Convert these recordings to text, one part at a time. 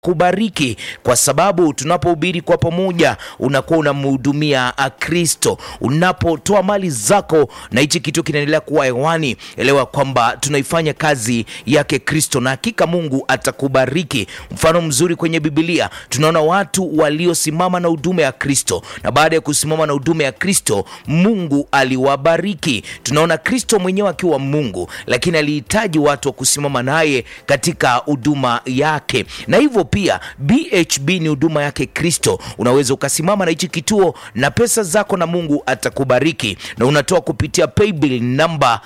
atakubariki kwa sababu tunapohubiri kwa pamoja unakuwa unamhudumia ah, Kristo. Unapotoa mali zako na hichi kitu kinaendelea kuwa hewani, elewa kwamba tunaifanya kazi yake Kristo, na hakika Mungu atakubariki. Mfano mzuri kwenye Biblia tunaona watu waliosimama na huduma ya Kristo, na baada ya kusimama na huduma ya Kristo Mungu aliwabariki. Tunaona Kristo mwenyewe akiwa Mungu, lakini alihitaji watu wa kusimama naye katika huduma yake, na hivyo pia BHB ni huduma yake Kristo. Unaweza ukasimama na hichi kituo na pesa zako, na Mungu atakubariki, na unatoa kupitia paybill namba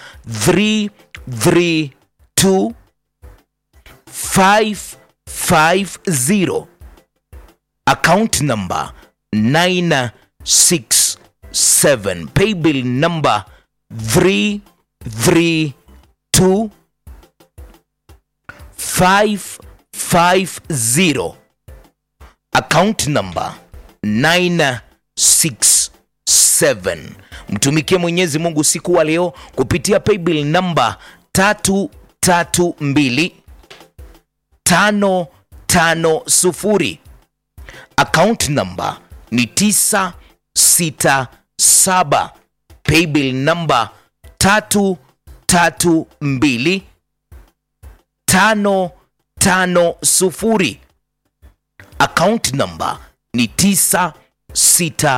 332 550 account number 967 paybill number 332 550 account number 967 mtumikie mwenyezi mungu siku wa leo kupitia paybill namba 332 550 account number ni 967 paybill number 332 550 account number ni 967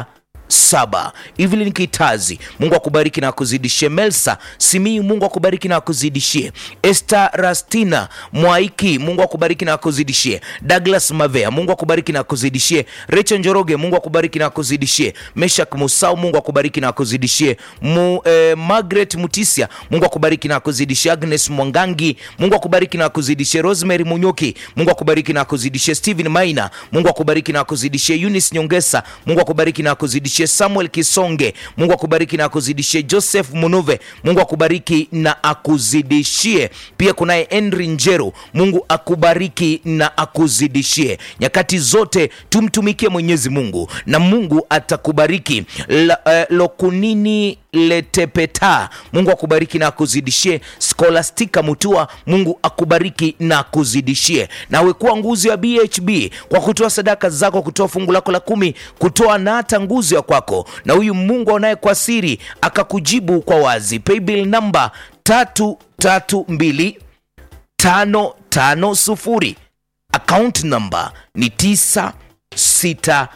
Evelyn Kitazi, Mungu akubariki na akuzidishie. Melsa Simiyu, Mungu akubariki na akuzidishie. Esther Rastina Mwaiki, Mungu akubariki na akuzidishie. Douglas Mavea, Mungu akubariki na akuzidishie. Rachel Njoroge, Mungu akubariki na akuzidishie. Meshak Musau, Mungu akubariki na akuzidishie. Mu, eh, Margaret Mutisia, Mungu akubariki na akuzidishie. Agnes Mwangangi, Mungu akubariki na akuzidishie. Rosemary Munyoki, Mungu akubariki na akuzidishie. Stephen Maina, Mungu akubariki na akuzidishie. Eunice Nyongesa, Mungu akubariki na akuzidishie. Samuel Kisonge, Mungu akubariki na akuzidishie. Joseph Munuve, Mungu akubariki na akuzidishie. Pia kunaye Henry Njeru, Mungu akubariki na akuzidishie. Nyakati zote tumtumikie Mwenyezi Mungu na Mungu atakubariki. La, eh, Lokunini Letepeta, Mungu akubariki na akuzidishie. Scholastica Mutua, Mungu akubariki na akuzidishie. Nawe kuwa nguzo ya BHB kwa kutoa sadaka zako, kutoa fungu lako la kumi, kutoa na hata nguzo ya kwako, na huyu Mungu aonaye kwa siri akakujibu kwa wazi. Paybill namba tatu tatu mbili tano tano sufuri account number ni tisa sita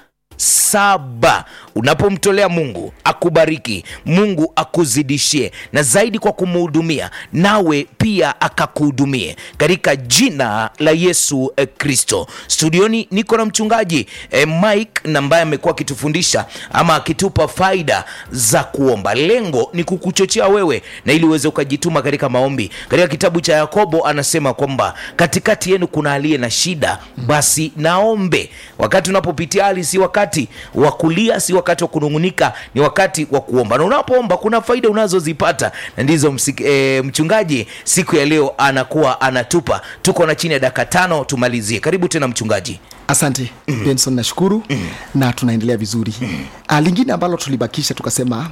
saba unapomtolea mungu akubariki mungu akuzidishie na zaidi kwa kumhudumia nawe pia akakuhudumie katika jina la yesu eh, kristo studioni niko na mchungaji eh, mike na ambaye amekuwa akitufundisha ama akitupa faida za kuomba lengo ni kukuchochea wewe na ili uweze ukajituma katika maombi katika kitabu cha yakobo anasema kwamba katikati yenu kuna aliye na shida basi naombe wakati unapopitia hali si wakati wa kulia si wakati wa kunung'unika ni wakati wa kuomba na unapoomba kuna faida unazozipata na ndizo msik, e, mchungaji siku ya leo anakuwa anatupa tuko na chini ya dakika tano tumalizie karibu tena mchungaji asante mm. benson nashukuru mm. na tunaendelea vizuri mm. ah, lingine ambalo tulibakisha tukasema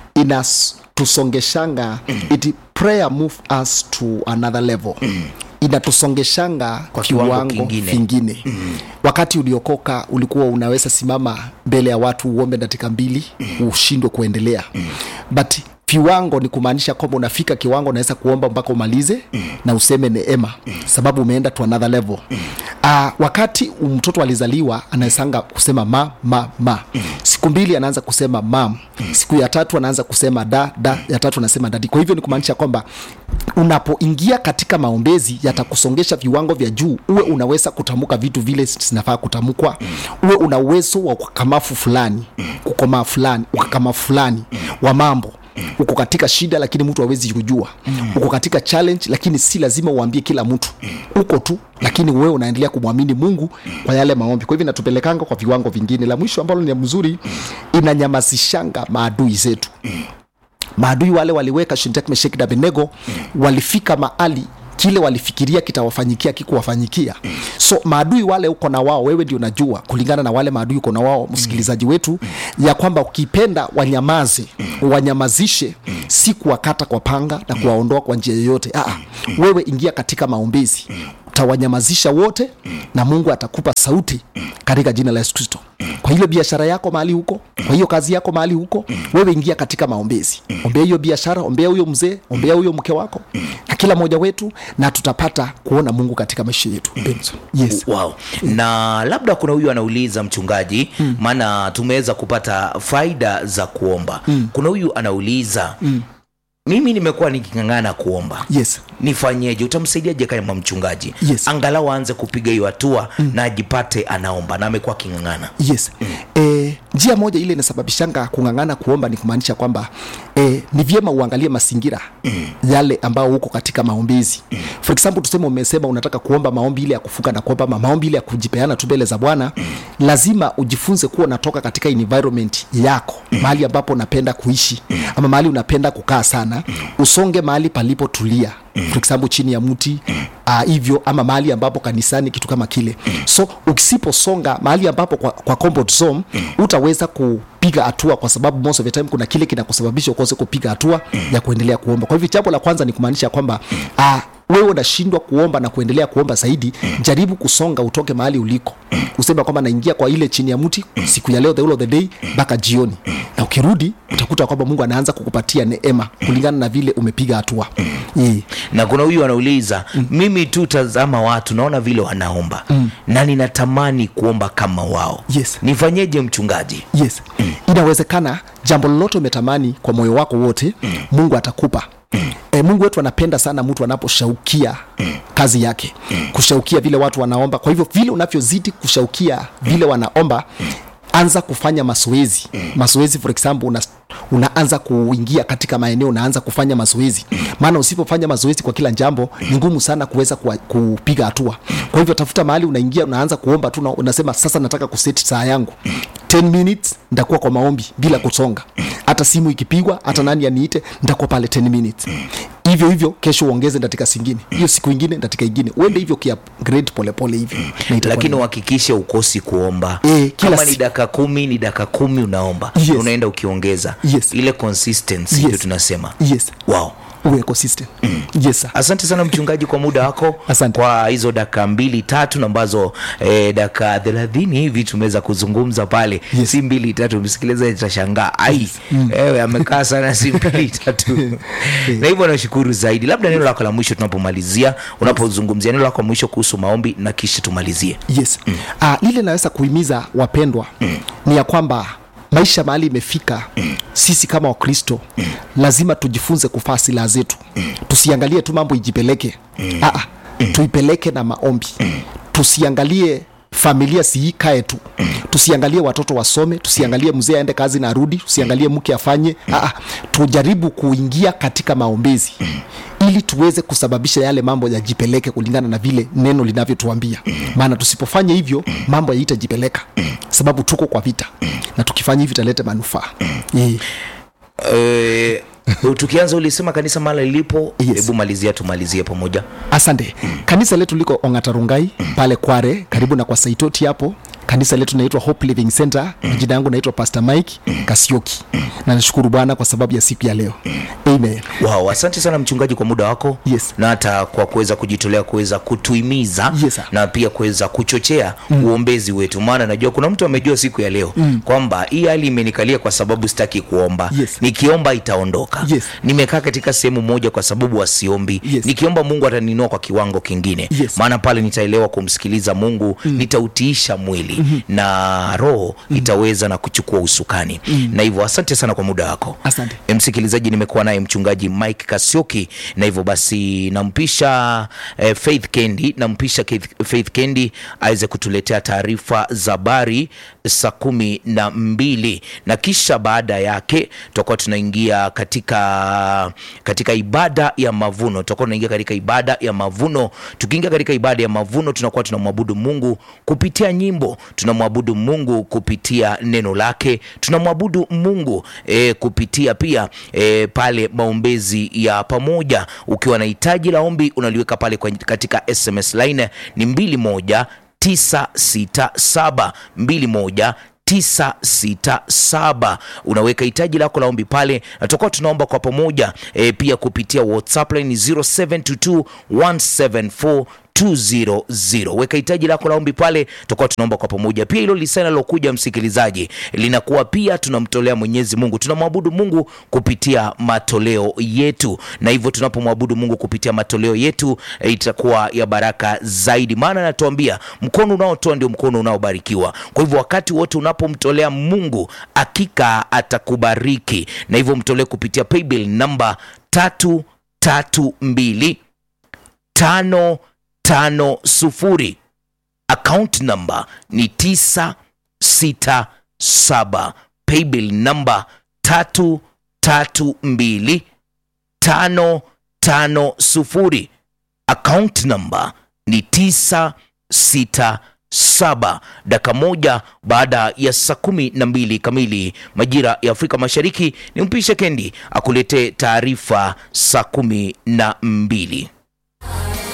inatusongeshanga mm. it prayer move us to another level mm inatusongeshanga Kwa kiwango kiwango kingine. kingine mm. wakati uliokoka ulikuwa unaweza simama mbele ya watu uombe dakika mbili mm. ushindwe kuendelea mm. but viwango ni kumaanisha kwamba unafika kiwango unaweza kuomba mpaka umalize mm. na useme neema mm. sababu umeenda to another level mm. uh, wakati mtoto alizaliwa anawezanga kusema ma ma ma mm. siku mbili anaanza kusema mam mm. siku ya tatu anaanza kusema da da ya tatu anasema dadi kwa hivyo ni kumaanisha kwamba unapoingia katika maombezi yatakusongesha viwango vya juu uwe unaweza kutamka vitu vile zinafaa kutamkwa uwe una uwezo wa ukakamafu fulani kukomaa fulani ukakamafu fulani wa mambo uko katika shida lakini mtu hawezi kujua uko katika challenge lakini si lazima uambie kila mtu uko tu lakini wewe unaendelea kumwamini mungu kwa yale maombi kwa hivyo inatupelekanga kwa viwango vingine la mwisho ambalo ni mzuri inanyamazishanga maadui zetu maadui wale waliweka Shadrach, Meshaki na Abednego walifika mahali kile walifikiria kitawafanyikia kikuwafanyikia so maadui wale uko na wao wewe ndio unajua kulingana na wale maadui uko na wao msikilizaji wetu ya kwamba ukipenda wanyamaze wanyamazishe si kuwakata kwa panga na kuwaondoa kwa njia yoyote Aa, wewe ingia katika maombezi utawanyamazisha wote na mungu atakupa sauti katika jina la yesu kristo kwa ile biashara yako mahali huko kwa hiyo kazi yako mahali huko wewe ingia katika maombezi ombea hiyo biashara ombea huyo mzee ombea huyo mke wako na kila mmoja wetu na tutapata kuona mungu katika maisha yetu Benson. yes wow. na labda kuna huyu anauliza mchungaji maana tumeweza kupata faida za kuomba kuna huyu anauliza mimi nimekuwa niking'ang'ana kuomba yes nifanyeje utamsaidiaje kama mchungaji Yes. angalau aanze kupiga hiyo hatua na ajipate anaomba na amekuwa aking'ang'ana yes e, njia moja ile inasababishanga kung'ang'ana kuomba ni kumaanisha kwamba e, ni vyema uangalie mazingira yale ambao huko katika maombezi for example tuseme umesema unataka kuomba maombi ile ya kufunga na kuomba ama maombi ile ya kujipeana tu mbele za bwana lazima ujifunze kuwa unatoka katika environment yako mahali ambapo unapenda kuishi ama mahali unapenda kukaa sana usonge mahali palipotulia for example chini ya mti uh, hivyo ama mahali ambapo kanisani kitu kama kile so ukisiposonga mahali ambapo kwa, kwa comfort zone utaweza kupiga hatua kwa sababu most of the time kuna kile kinakusababisha ukose kupiga hatua ya kuendelea kuomba kwa hivyo jambo la kwanza ni kumaanisha kwamba uh, wewe unashindwa kuomba na kuendelea kuomba zaidi jaribu kusonga utoke mahali uliko useme kwamba naingia kwa ile chini ya mti siku ya leo the whole of the day mpaka jioni na ukirudi utakuta kwamba mungu anaanza kukupatia neema kulingana na vile umepiga hatua yeah. na kuna huyu anauliza mimi tu tazama watu naona vile wanaomba na ninatamani kuomba kama wao Yes. nifanyeje mchungaji yes inawezekana jambo lolote umetamani kwa moyo wako wote mungu atakupa E, mungu wetu anapenda sana mtu anaposhaukia kazi yake kushaukia vile watu wanaomba kwa hivyo vile unavyozidi kushaukia vile wanaomba anza kufanya mazoezi mazoezi for example una, unaanza kuingia katika maeneo unaanza kufanya mazoezi maana usipofanya mazoezi kwa kila jambo ni ngumu sana kuweza kuwa- kupiga hatua kwa hivyo tafuta mahali unaingia unaanza kuomba tu na unasema sasa nataka kuseti saa yangu 10 minutes nitakuwa kwa maombi bila kusonga hata simu ikipigwa hata nani aniite nitakuwa pale 10 minutes hivyo hivyo kesho uongeze ndatika singine hiyo siku ingine ndatika ingine uende hivyo kia grade polepole hivyo Na itakuwa lakini ni- uhakikishe ukosi kuomba Eh, kila kama ni si- dakika kumi ni dakika kumi unaomba Yes. unaenda ukiongeza Yes. ile consistency Yes. ndio tunasema yes wow uwe ecosystem yes sir. asante sana mchungaji kwa muda wako Asante. kwa hizo dakika mbili tatu na ambazo eh, dakika thelathini hivi tumeweza kuzungumza pale Yes. si mbili tatu msikilizaji tashangaa ai ewe amekaa sana si mbili tatu na hivyo nashukuru zaidi labda neno lako la mwisho tunapomalizia unapozungumzia neno lako la mwisho kuhusu maombi na kisha tumalizie yes mm. uh, lile naweza kuhimiza wapendwa mm. ni ya kwamba maisha mahali imefika mm. sisi kama wakristo mm. lazima tujifunze kufaa silaha zetu mm. tusiangalie tu mambo ijipeleke mm. Aa, mm. tuipeleke na maombi mm. tusiangalie familia siikae tu mm. tusiangalie watoto wasome tusiangalie mzee aende kazi na arudi tusiangalie mke afanye Aa, tujaribu kuingia katika maombezi mm ili tuweze kusababisha yale mambo yajipeleke kulingana na vile neno linavyotuambia maana tusipofanya hivyo mambo yaitajipeleka sababu tuko kwa vita na tukifanya hivi italeta manufaa yeah. eh, tukianza ulisema kanisa mala lilipo Yes. hebu malizia tumalizie pamoja asante kanisa letu liko ongatarungai pale kware karibu na kwa saitoti hapo kanisa letu naitwa hope living center jina yangu naitwa pastor mike kasioki na nashukuru bwana kwa sababu ya siku ya leo amen wow, asante sana mchungaji kwa muda wako Yes. na hata kwa kuweza kujitolea kuweza kutuhimiza Yes, sir. na pia kuweza kuchochea mm. uombezi wetu maana najua kuna mtu amejua siku ya leo mm. kwamba hii hali imenikalia kwa sababu sitaki kuomba Yes. nikiomba itaondoka Yes. nimekaa katika sehemu moja kwa sababu wasiombi Yes. nikiomba mungu ataninua kwa kiwango kingine Yes. maana pale nitaelewa kumsikiliza mungu mm. nitautiisha mwili mm-hmm. na roho mm. itaweza na kuchukua usukani mm. na hivyo asante sana kwa muda wako Asante. E, msikilizaji nimekuwa naye mchungaji mike kasioki na hivyo basi nampisha eh, faith kendi nampisha Keith- faith kendi aweze kutuletea taarifa za habari saa kumi na mbili na kisha baada yake tutakuwa tunaingia katika katika ibada ya mavuno tutakuwa tunaingia katika ibada ya mavuno tukiingia katika ibada ya mavuno tunakuwa tunamwabudu mungu kupitia nyimbo tunamwabudu mungu kupitia neno lake tunamwabudu mungu e, kupitia pia e, pale maombezi ya pamoja ukiwa na hitaji la ombi unaliweka pale kwa, katika sms line ni 21967 21 967 unaweka hitaji lako la ombi pale na tutakuwa tunaomba kwa pamoja e, pia kupitia whatsapp line 0722 174 200 weka hitaji lako la ombi pale tutakuwa tunaomba kwa pamoja pia hilo lisana lilokuja msikilizaji linakuwa pia tunamtolea mwenyezi mungu tunamwabudu mungu kupitia matoleo yetu na hivyo tunapomwabudu mungu kupitia matoleo yetu eh, itakuwa ya baraka zaidi maana anatuambia mkono unaotoa ndio mkono unaobarikiwa kwa hivyo wakati wote unapomtolea mungu hakika atakubariki na hivyo mtolee kupitia paybill namba tatu tatu mbili tano tano sufuri account number ni tisa sita saba paybill namba tatu tatu mbili tano tano sufuri account number ni tisa sita saba dakika moja baada ya saa kumi na mbili kamili majira ya afrika mashariki ni mpishe kendi akuletee taarifa saa kumi na mbili